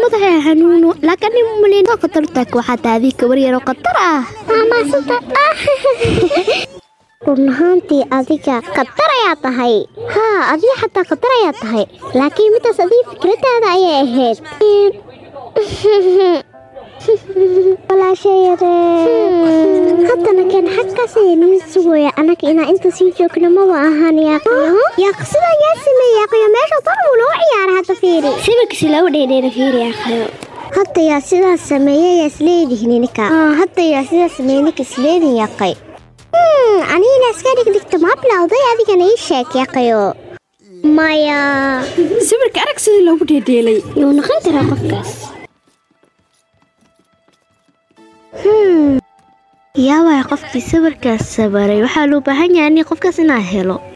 madaxa xanuuno laakiin nin malin khatartaak waxaa taadi gabar yaro khatar ah maamaasanta run ahaantii adiga khatar ayaa tahay haa adiga xataa khatar ayaa tahay laakiin midaas adiga fikradaada ayay ahayd walaashay yaree haddana keen xaggaas ayay nii sugooya annaga inaa inta sii joogno maba ahaan yaaqiyo yaaq sidaa yaa sameeye yaaqiyo meesha dan wuu loo ciyaara hadda fiiri sawirkiisi lagu dheedheera fiiri yaaqiyo hadda yaa sidaas sameeye yaa isleedihin ninka hadda yaa sidaas sameeye ninka isleedihin yaaqay anigina iska dhigdhigta maa bilowday adigana ii sheeg yaaqayo maya sawirka arag sidii loogu dheedheelay yuu noqon karaa qofkaas yaa waay qofkii sawirkaas sabaray waxaa loo baahan yahay in qofkaas inaad helo